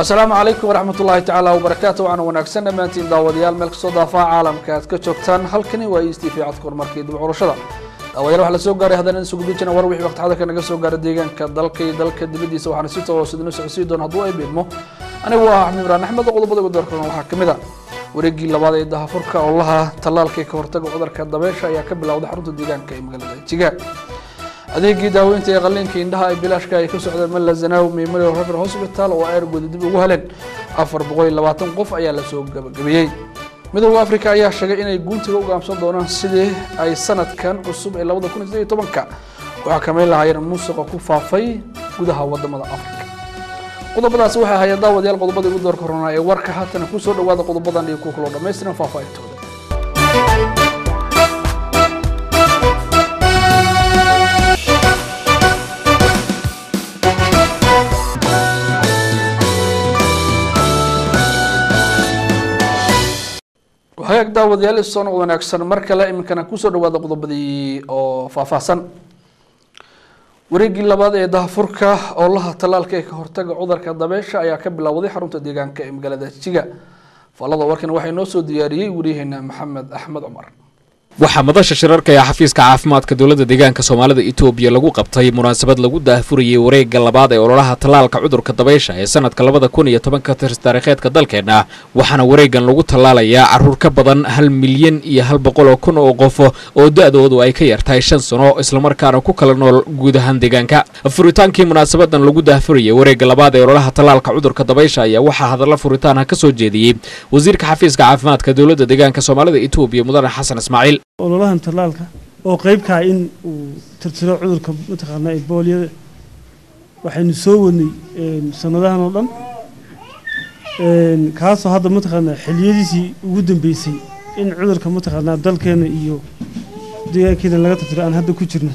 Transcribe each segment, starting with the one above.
asalaamu calaykum waraxmat ullaahi tacaala wabarakaatu waxaana wanaagsan dhammaantiin daawadayaal meel kastoo daafaha caalamka aad ka joogtaan halkani waa e s t v codka horumarka iyo dib curashada daawadayaal waxaa la soo gaaray haddana isugu dujina war wixii waqti xadarka naga soo gaara deegaanka dalka iyo dalka dibaddiisa waxaana si toos idinu socodsiin doona hadduu ay biidmo anigu waa axmed imraan axmed qodobada ugu doorkan waxaa ka mid a wareegii labaad ee dahafurka olaha tallaalka ka hortaga cudurka dabeesha ayaa ka bilowday xarunta deegaanka ee magaalada jigaag adeegii daaweynta ee qalliinka indhaha ay bilaashka ay ka socdeen malazanaw memorial refer hospital oo ayrgooda dib ugu heleen afar boqol iyo labaatan qof ayaa lasoo gabagabeeyey midooda africa ayaa sheegay inay guuntiga u gaamsan doonaan sidii ay sanadkan cusub ee labada kun iyo sideed iyo tobanka u xakameyn lahaayeen muusiqa ku faafay gudaha wadamada africa qodobadaasi waxay ahaayeen daawadayaal qodobadii ugu doorka horanaa ee warka haatana kusoo dhawaada qodobadan iyo kuwa kaloo dhammaystiran faahfaahintooda hagaag daawadayaal isoo noqod wanaagsan mar kale iminkana kusoo dhawaada qodobadii oo faahfaahsan wareegii labaad ee dahafurka oolaha tallaalka ee ka hortaga cudurka dabeesha ayaa ka bilowday xarunta deegaanka ee magaalada jiga faallada warkan waxaa inoo soo diyaariyey wariyaheena maxamed axmed cumar waxaa madasha shirarka ee xafiiska caafimaadka dowladda deegaanka soomaalida etoobiya lagu qabtay munaasabad lagu daahfurayay wareegga labaad ee ololaha tallaalka cudurka dabaysha ee sanadka labada kun iyo tobanka tirs taariikheedka dalkeenna waxaana wareeggan lagu tallaalayaa caruur ka badan hal milyan iyo hal boqol oo kun oo qof oo da-doodu ay ka yartahay shan sano islamarkaana ku kala nool guud ahaan deegaanka furitaankii munaasabadan lagu daahfurayay wareegga labaad ee ololaha tallaalka cudurka dabaysha ayaa waxaa hadalla furitaanha ka soo jeediyey wasiirka xafiiska caafimaadka dowladda deegaanka soomaalida etoobiya mudane xasan ismaaciil ololahan tallaalka oo qeybkaa in uu tirtiro cudurka mataqaanaa ebooliyada waxaynu soo wadnay sanadahan oo dhan kaasoo hadda mataqaanaa xiliyadiisii ugu dambeysay in cudurka mataqaanaa dalkeena iyo deegaankeena laga tirtiro aan hadda ku jirno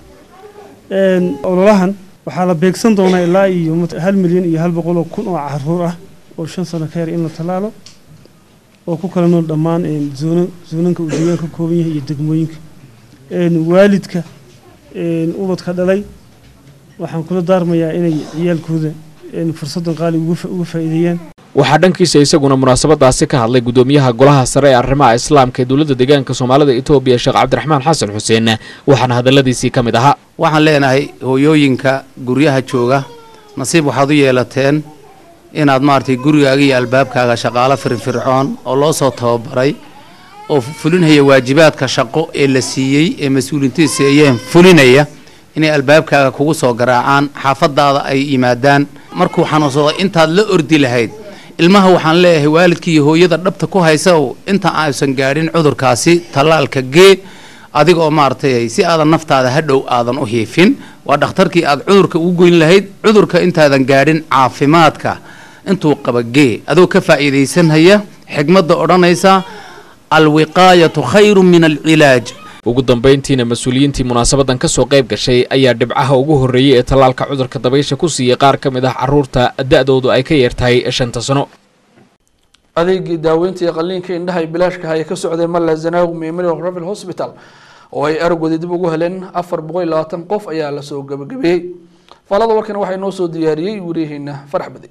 ololahan waxaa la beegsan doonaa ilaa iyo hal milyan iyo hal boqol oo kun oo caruur ah oo shan sano ka yar in la tallaalo oo ku kala nool dhammaan zoona zoonanka uu deegaanka ka kooban yahay iyo degmooyinka waalidka ubadka dhalay waxaan kula daarmayaa inay ciyaalkooda fursaddan qaali uga faa'iideeyaan waxaa dhankiisa isaguna munaasabadaasi ka hadlay gudoomiyaha golaha sare ee arrimaha islaamka ee dowladda deegaanka soomaalida etoobiya sheekh cabdiraxmaan xasan xuseen waxaana hadalladiisii ka mid ahaa waxaan leenahay hooyooyinka guryaha jooga nasiib waxaad u yeelateen inaad maaragtay gurigaaga iyo albaabkaaga shaqaalo firfircoon oo loo soo tababaray oo fulinaya waajibaadka shaqo ee la siiyey ee mas-uuliintiisa ayeen fulinaya inay albaabkaaga kugu soo garaacaan xaafadaada ay yimaadaan markuu xanuunsado intaad la ordi lahayd ilmaha waxaan leeyahay waalidka iyo hooyada dhabta ku haysa inta aysan gaadhin cudurkaasi tallaalka gee adiga oo maaragtay si aadan naftaada hadhow aadan u hiifin waa dhakhtarkii aad cudurka ugu goyn lahayd cudurka intaadan gaadhin caafimaadka intuu qaba gee adoo ka faa'iidaysanhaya xigmadda odhanaysa alwiqaayatu khayru min alcilaaj ugu dambayntiina mas-uuliyiintii munaasabadan ka soo qayb gashay ayaa dhibcaha ugu horreeyey ee tallaalka cudurka dabaysha ku siiyey qaar ka mid ah caruurta da-doodu ay ka yartahay shanta sano adeegii daaweynta iyo qalliinka indhaha ay bilaashkaha ay ka socdeen malazanaw memorial revel hospital oo ay aragooda dib ugu heleen afar boqol iyo labaatan qof ayaa lasoo gabagabeeyey faalada warkan waxaa inoo soo diyaariyey wariyaheena farax badi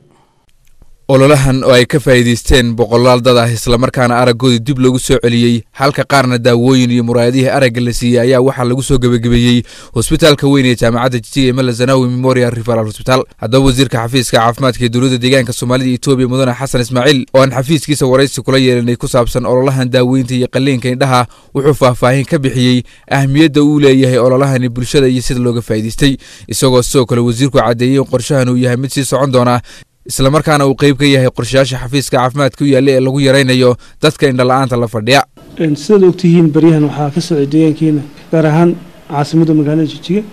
ololahan oo ay ka faa'iidaysteen boqolaal dad ah islamarkaana araggoodii dib loogu soo celiyey halka qaarna daawooyin iyo muraayadihii aragga la siiyey ayaa waxaa lagu soo gebagabeeyey hosbitaalka weyn ee jaamacadda jijiga ee malazanawi memorial referal hosbital haddaba wasiirka xafiiska caafimaadka ee dowladda deegaanka soomaalida etoobiya mudane xasan ismaaciil oo aan xafiiskiisa waraysi kula yeelanay ku saabsan ololahan daaweynta iyo qalliinka indhaha wuxuu faahfaahin ka bixiyey ahmiyadda uu leeyahay ololahani bulshada iyo sida looga faa'iidaystay isagoo sidoo kale wasiirku caddeeyey in qorshahan uu yahay mid sii socon doona islamarkaana uu qeyb ka yahay qorshayaasha xafiiska caafimaadka u yaalla ee lagu yaraynayo dadka indhala-aanta la fadhiya sidaad ogtihiin baryahan waxaa ka socday deegaankeena gaar ahaan caasimadda magaalada jijiga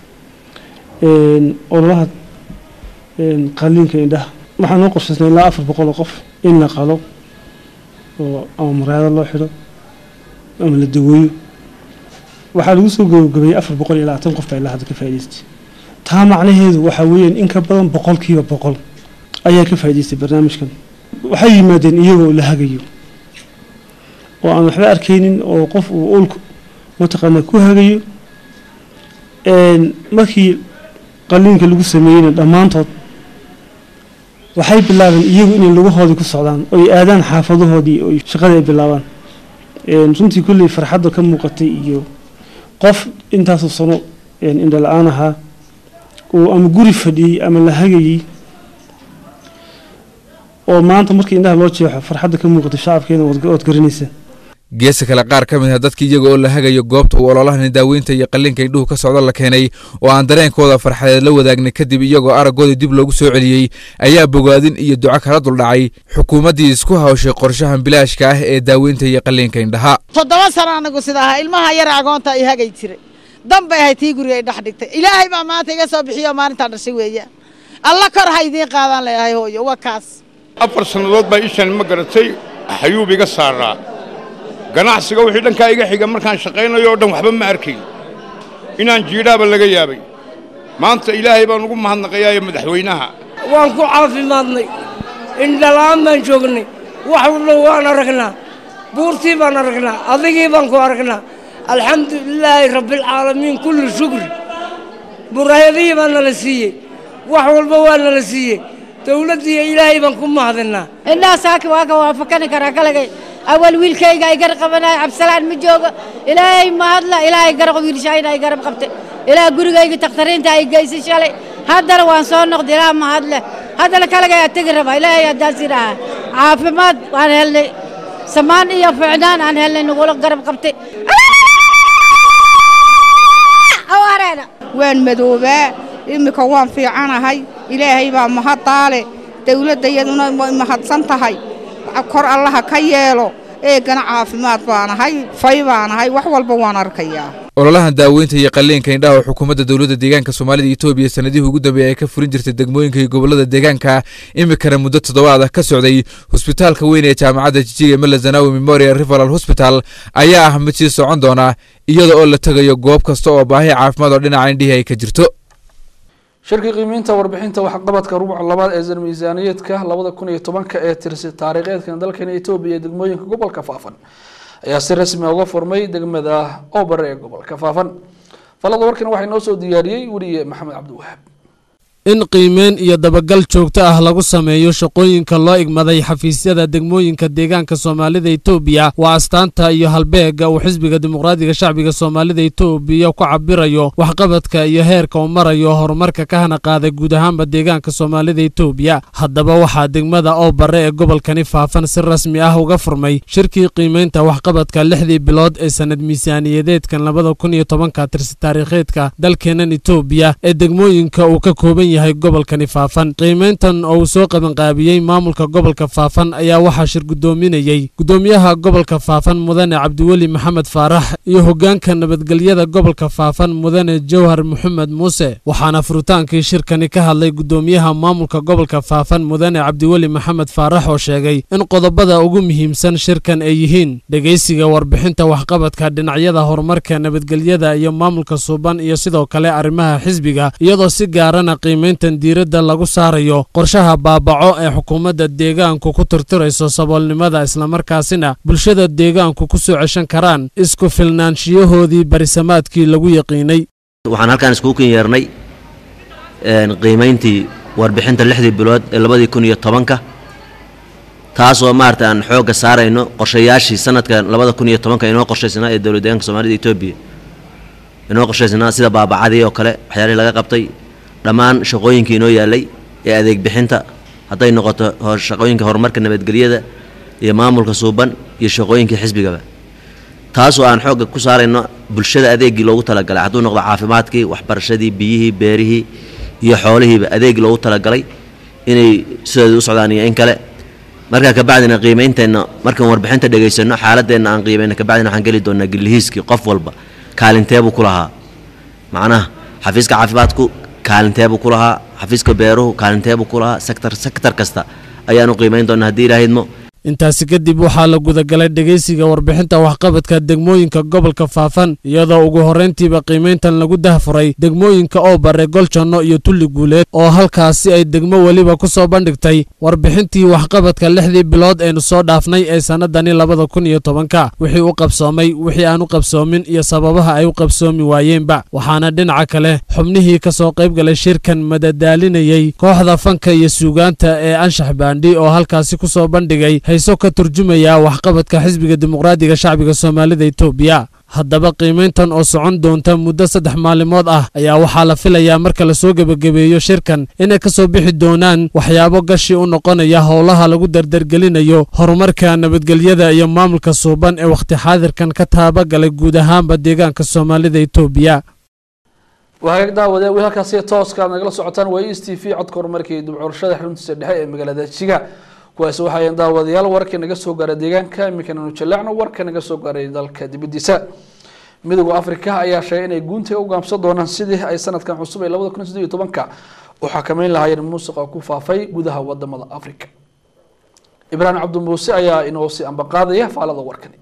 ololaha qalliinka indhaha waxaa noo qorshaysnay ilaa afar boqol oo qof in la qalo oo ama muraayado loo xidho ama la daweeyo waxaa lagu soo gabagabeeyey afar boqol iyo labaatan qof baa ilaa hadda ka faa'idaystay taa macnaheedu waxaa weeyaan in ka badan boqolkiiba boqol ayaa ka faa'idaystay barnaamijkan waxay yimaadeen iyagoo la hagayo oo aan waxba arkaynin oo qof uu ulku mataqaanaa ku hagayo markii qalliinka lagu sameeyeyna dhammaantood waxay bilaabeen iyagu inay lugahoodii ku socdaan oy aadaan xaafadahoodii oy shaqada ay bilaabaan runtii kulley farxadda ka muuqatay iyo qof intaasoo sano indha la-aan ahaa oo ama guri fadhiyey ama la hagayey oo maanta markii indhaha loo jeexo farxadda ka muuqatay shacabkeena ood garanaysa geesa kale qaar ka mid ah dadkii iyaga oo la hagayo goobta uu ololahani daaweynta iyo qalliinka indhuhu ka socda la keenay oo aan dareenkooda farxadeed la wadaagnay kadib iyagoo araggooda dib loogu soo celiyey ayaa bogaadin iyo duco kala duldhacay xukuumaddii isku hawshay qorshahan bilaashka ah ee daaweynta iyo qalliinka indhaha toddoba sano anagu sida ahaa ilmaha yara agoonta ay hagay jiray dan bay ahayd tii guriga ay dhex dhigtay ilaahay baa maanta iga soo bixiyo maalintaa dhashay weeyaan alla kor ha idiin qaadaan leeyahay hooyo waa kaas afar sannadood baa ishaan ma garatay xayuub iga saaraa ganacsiga wixii dhankaa iga xiga markaan shaqaynayo o dhan waxba ma arkayn inaan jiidhaaba laga yaabay maanta ilaahay baan ugu mahadnaqayaayo madaxweynaha waan ku caafimaadnay indhala'aan baan joognay wax walba waan aragnaa buurtii baan aragnaa adigii baan ku aragnaa alxamdu lilaahi rabbialcaalamiin kulli shukri muraayadihii baa nala siiyey wax walba waa nala siiyey dawladdiiyo ilaahay baan ku mahadinaa indhaha saaki waa ka waafakani karaa kalagay awal wiilkayga ay garab qabanayo cabsalaan ma joogo ilaahay mahadla ilaahay garab wiilshayna ay garab qabtay ilaah gurigayga takhtariinta ay geysay shalay haddana waan soo noqday ilaah mahadle haddana kalagay aa tegi rabaa ilaahay haddaas idhaaha caafimaad waan helnay samaan iyo ficnaan aan helnay nagula garab qabtay waan madoobaa immika waan fiicanahay ilaahay baa mahaddaale dawladda iyaduna way mahadsan tahay kor allaha ka yeelo eegana caafimaad baanahay fay baanahay wax walba waan arkayaa ololahan daaweynta iyo qalliinka indhaha oo xukuumadda dowladda deegaanka soomaalida etoobiya sanadihii ugu dambeeyay ay ka furin jirtay degmooyinka iyo gobollada deegaanka imikana muddo toddobaad ah ka socday hosbitaalka weyn ee jaamacadda jijiga melazanawi memorial referal hosbital ayaa ah mid sii socon doona iyada oo la tegayo goob kasta oo baahi caafimaad oo dhinaca indhihii ay ka jirto shirkii qiimeynta warbixinta waxqabadka rubuca labaad ee san miisaaniyeedka labada kun iyo tobanka ee tirsi taariikheedkan dalkan etoobiya ee degmooyinka gobolka faafan ayaa si rasmi uga furmay degmada oobare ee gobolka faafan falada warkan waxaa inoo soo diyaariyey weriye maxamed cabdiwahaab in qiimeyn iyo dabagal joogto ah lagu sameeyo shaqooyinka loo igmaday xafiisyada degmooyinka deegaanka soomaalida etoobiya waa astaanta iyo halbeega uu xisbiga dimuqraadiga shacbiga soomaalida etoobiya ku cabirayo waxqabadka iyo heerka uu marayo horumarka ka hana qaaday guud ahaanba deegaanka soomaalida etoobiya haddaba waxaa degmada oo bare ee gobolkani faafan si rasmi ah uga furmay shirkii qiimeynta waxqabadka lixdii bilood ee sanad miisaaniyadeedkan labada kun iyo tobanka tirsi taariikheedka dalkeenan etoobiya ee degmooyinka uu ka kooban yahay gobolkani faafan qiimeyntan oo uu soo qabanqaabiyey maamulka gobolka faafan ayaa waxaa shir guddoominayey guddoomiyaha gobolka faafan mudane cabdiweli maxamed faarax iyo hoggaanka nabadgelyada gobolka faafan mudane jawhar maxamed muuse waxaana furitaankii shirkani ka hadlay guddoomiyaha maamulka gobolka faafan mudane cabdiweli maxamed faarax oo sheegay in qodobada ugu muhiimsan shirkan ay yihiin dhegaysiga warbixinta waxqabadka dhinacyada horumarka nabadgelyada iyo maamulka suuban iyo sidoo kale arrimaha xisbiga iyadoo si gaarana qiimeyntan diiradda lagu saarayo qorshaha baabaco ee xukuumadda deegaanku ku tirtirayso saboolnimada islamarkaasina bulshada deegaanku ku soo ceshan karaan isku filnaanshiyahoodii barisamaadkii lagu yaqiinay waxaan halkaan iskugu kin yeernay qiimayntii warbixinta lixdii bilood ee labadii kun iyo tobanka taasoo maarata aan xoogga saarayno qorshayaashii sanadka labada kun iyo tobanka inoo qorshaysnaa ee dowlad deegaanka soomaalida etoobiya inoo qorshaysnaa sida baabacadii oo kale waxyaalihii laga qabtay dhammaan shaqooyinkii inoo yaallay ee adeeg bixinta hadday noqoto shaqooyinka horumarka nabadgelyada iyo maamulka suuban iyo shaqooyinkii xisbigaba taasoo aan xoogga ku saarayno bulshada adeegii loogu talagalay hadduu noqdo caafimaadkii waxbarashadii biyihii beerihii iyo xoolihiiba adeegii loogu talagalay inay sideeda u socdaan iyo in kale markaa kabacdina qiimeynteenna markaan warbixinta dhegaysanno xaaladeenna aan qiimayno kabacdina waxaan geli doonaa gillihiiskii qof walba kaalinteebuu ku lahaa macnaha xafiiska caafimaadku kaalinteebuu ku lahaa xafiiska beeruhu kaalinteebuu ku lahaa sektor sektor kasta ayaanu qiimayn doonaa haddii ilaahidmo intaasi kadib waxaa la gudagalay dhegaysiga warbixinta waxqabadka degmooyinka gobolka faafan iyadoo ugu horrayntiiba qiimayntan lagu dahfuray degmooyinka oo bare goljanno iyo tulli guuleed oo halkaasi ay degmo weliba ku soo bandhigtay warbixintii waxqabadka lixdii bilood eenu soo dhaafnay ee sannadani labada kun iyo tobanka wixii u qabsoomay wixii aan u qabsoomin iyo sababaha ay u qabsoomi waayeenba waxaana dhinaca kale xubnihii ka soo qayb galay shirkan madadaalinayey kooxda fanka iyo suugaanta ee anshax baandhi oo halkaasi ku soo bandhigay hayso ka turjumaya waxqabadka xisbiga dimuqraadiga shacbiga soomaalida etoobiya haddaba qiimayntan oo socon doonta muddo saddex maalimood ah ayaa waxaa la filayaa marka la soo gebagabeeyo shirkan inay ka soo bixi doonaan waxyaabo gashi u noqonaya howlaha lagu dardargelinayo horumarka nabadgelyada iyo maamulka suuban ee wakhti xaadirkan ka taabagalay guud ahaanba deegaanka soomaalida etoobiya wahagaag daawade weli halkaasi tooska aad nagala socotaan waa e s t v codka horumarka iyo dibcurashada xaruntiisa dhexe ee magaalada jiga kuwaasi waxaayeen daawadayaal warkii naga soo gaaray deegaanka iminkana nu jaleecno warka naga soo gaaray dalka dibadiisa midooda afrika ayaa sheegay inay guuntiga u gaamsan doonaan sidii ay sanadkan cusub ee labada kun sideed iyo tobanka u xakameyn lahaayeen muusiqa ku faafay gudaha wadamada afrika ibraahim cabdimuuse ayaa inoo sii ambaqaadaya faalada warkani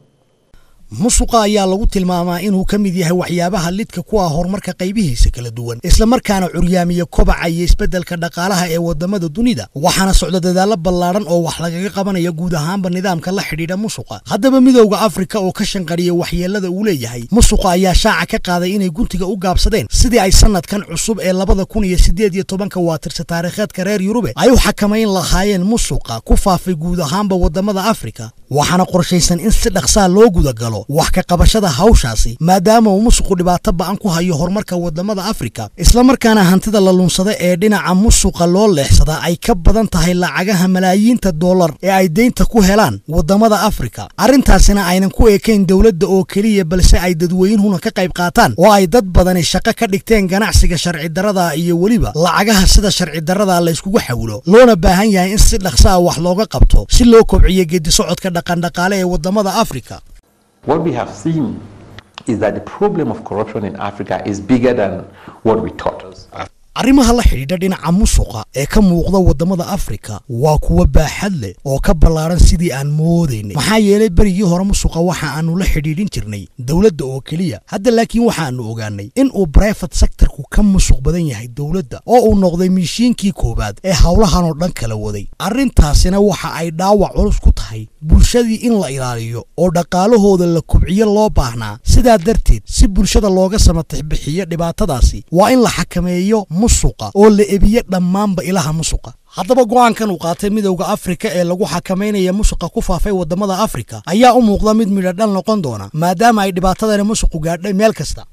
musuqa ayaa lagu tilmaamaa inuu ka mid yahay waxyaabaha lidka ku ah horumarka qaybihiisa kala duwan islamarkaana curyaamiya kobaca iyo isbeddelka dhaqaalaha ee wadamada dunida waxaana socda dadaallo ballaadhan oo wax lagaga qabanaya guud ahaanba nidaamka la xidhiidha musuqa haddaba midowda afrika oo ka shanqariya waxyeelada uu leeyahay musuqa ayaa shaaca ka qaaday inay guntiga u gaabsadeen sidii ay sanadkan cusub ee labada kun iyo sideed iyo tobanka waatirsa taariikheedka reer yurube ay u xakamayn lahaayeen musuqa ku faafay guud ahaanba wadamada afrika waxaana qorshaysan in si dhaqsaa loo gudagalo wax ka qabashada hawshaasi maadaama uu musuqu dhibaato ba'an ku hayo horumarka wadamada afrika islamarkaana hantida la lunsada ee dhinaca musuqa loo leexsadaa ay ka badan tahay lacagaha malaayiinta dollar ee ay deynta ku helaan wadamada afrika arrintaasina aynan ku ekayn dowladda oo keliya balse ay dadweynuhuna ka qayb qaataan oo ay dad badani shaqo ka dhigteen ganacsiga sharci darrada iyo weliba lacagaha sida sharci darrada layskugu xawilo loona baahan yahay in si dhaqsaa wax looga qabto si loo kobciyo geedisocodka dhaqandhaqaale ee wadamada afrika What we have seen is that the problem of corruption in Africa is bigger than what we thought. arrimaha la xidhiidha dhinaca musuqa ee ka muuqda wadamada afrika waa kuwa baaxad leh oo ka ballaaran sidii aan moodaynay maxaa yeelay berigii hore musuqa waxa aanu la xidhiidhin jirnay dowladda oo keliya hadda laakiin waxaanu ogaanay in uu brifate sectorku ka musuq badan yahay dowladda oo uu noqday miishiinkii koowaad ee howlahan oo dhan kala waday arrintaasina waxa ay dhaawac culus ku tahay bulshadii in la ilaaliyo oo dhaqaalahooda la kubciyo loo baahnaa sidaa darteed si bulshada looga samatix bixiyo dhibaatadaasi waa in la xakameeyo musuqa oo la ebiyo dhammaanba ilaha musuqa haddaba go'aankan uu qaatay midowda afrika ee lagu xakamaynaya musuqa ku faafay wadamada afrika ayaa u muuqda mid midho dhal noqon doona maadaama ay dhibaatadani musuqu gaadhay meel kasta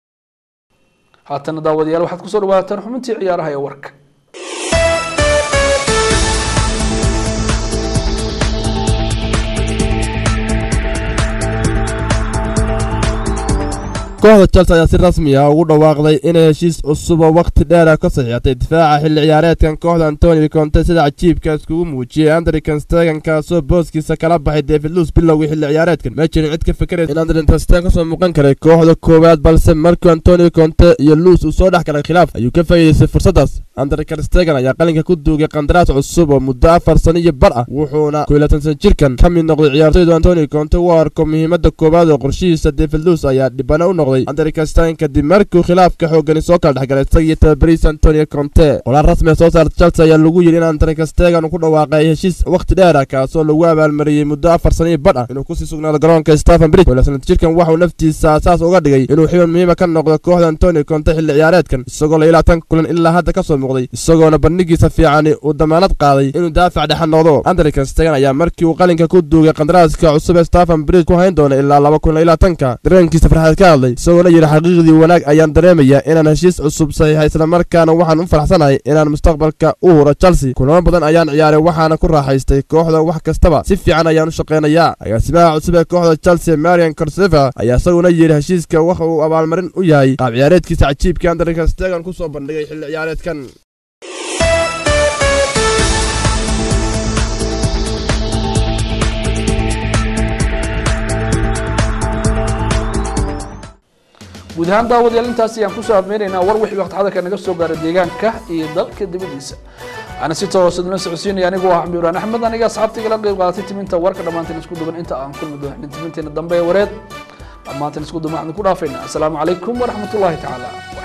haatana daawadayaal waxaad kusoo dhawaataan xubintii ciyaaraha ee warka kooxda chelsea ayaa si rasmi ah ugu dhawaaqday inay heshiis cusub oo wakhti dheera ka saxiixatay difaaca xilli ciyaareedkan kooxda antoni conte sida cajiibka iskugu muujiyey andrikan stegan kaasoo booskiisa kala baxay david luus bilowgii xilli ciyaareedkan ma jirin cid ka fikiraysa in andrikan stegan kasoo muuqan karay kooxda koowaad balse markii antoni conte iyo luus uu soo dhex galay khilaaf ayuu ka faa'iidaystay fursaddaas andrikan stegan ayaa qalinka ku duugay qandaraas cusub oo muddo afar sano iyo bar ah wuxuuna koylatan jirkan ka mid noqday ciyaartoydu antoni conte u arko muhiimadda koowaad oo qorshihiisa david luus ayaa dhibana u noqday andrikastain kadib markuu khilaafka xoogani soo kala dhexgalay isagiyo tababariis antonio conte qolaan rasmiga soo saarta chelsea ayaa lagu yidhi in andrikastegan uu ku dhawaaqay heshiis wakhti dheer ah kaasoo lagu abaalmariyey muddo afar sano iyo badh ah inuu kusii sugnaado garoonka stephen bridge walasanad jirkan waxauu naftiisa asaas uga dhigay inuu xiban muhiima ka noqdo kooxda antonio conte xilli ciyaareedkan isagoo la ilaa tan kulan ilaa hadda ka soo muuqday isagoona bandhigiisa fiicani uu damaanad qaaday inuu daafac dhexa noqdo andrikastegan ayaa markii uu qalinka ku duugay qandaraaska cusub ee stephen bridge ku hayn doona ilaa laba kun ilaa tanka dareenkiisa farxaad ka hadlay isagoona yidhi xaqiiqdii wanaag ayaan dareemayaa inaan heshiis cusub saxiixay islamarkaana waxaan u faraxsanahay inaan mustaqbalka u huro chelsea kulamo badan ayaan ciyaaray waxaana ku raaxaystay kooxda wax kastaba si fiican ayaan u shaqaynayaa agaasimaha cusub ee kooxda chelsea marian corseva ayaa isaguna yidhi heshiiska waxa uu abaalmarin u yahay qaab ciyaareedkiisa cajiibka andrika stegan ku soo bandhigay xilli ciyaareedkan guud ahaan daawadayaal intaas ayaan kusoo abmeynaynaa war wixii waqti xadarka naga soo gaara deegaanka iyo dalka dibadiisa waxaana si toos idinla socodsiinaya anigu ah xamdi ibraan axmed aniga asxaabta igala qeyb qaadatay timinta warka dhammaantiin isku duban inta aan kulmi doonin timinteena dambe ee wareed dhammaantiin isku duban waxaan ku dhaafayna asalaamu calaykum waraxmatullaahi tacaala